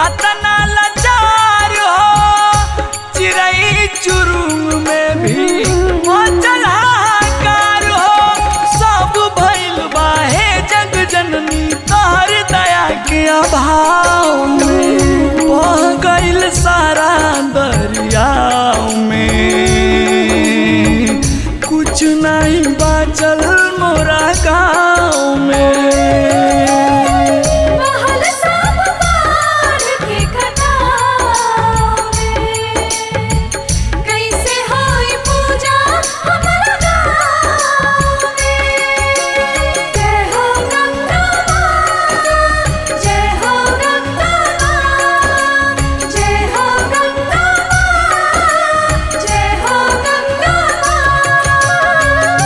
अतना लाचार हो चिड़ई चुरुंग में भी मचल हाहाकार हो सब भइल बा हे जग जननी तोहर दया के अभाव में बह गइल सारा दरियाव में कुछ नहीं बाचल मोरा गाँव में महल सब बाढ़ के कटाव में कैसे होई पूजा हमरा गाँव में जय हो गंगा माँ जय हो गंगा माँ जय हो गंगा माँ जय हो गंगा माँ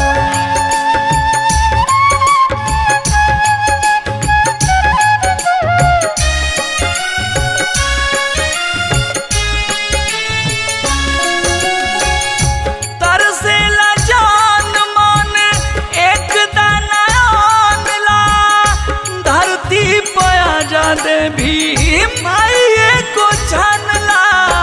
तरसेला जान मन एक दाना ला धरती पया जा दे भी माई को छानला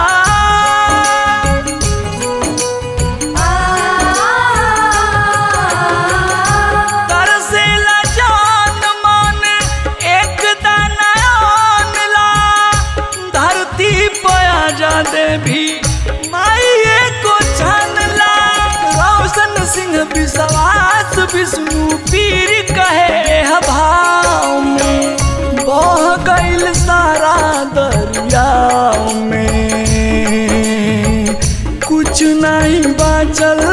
तरसेला जान मन एक दाना ला धरती पया जा दे भी माई को छानला रोशन सिंह विश्वास विष्णु पीर कहे ह भाव में बह गइल सारा दरियाव में कुछ नहीं बाचल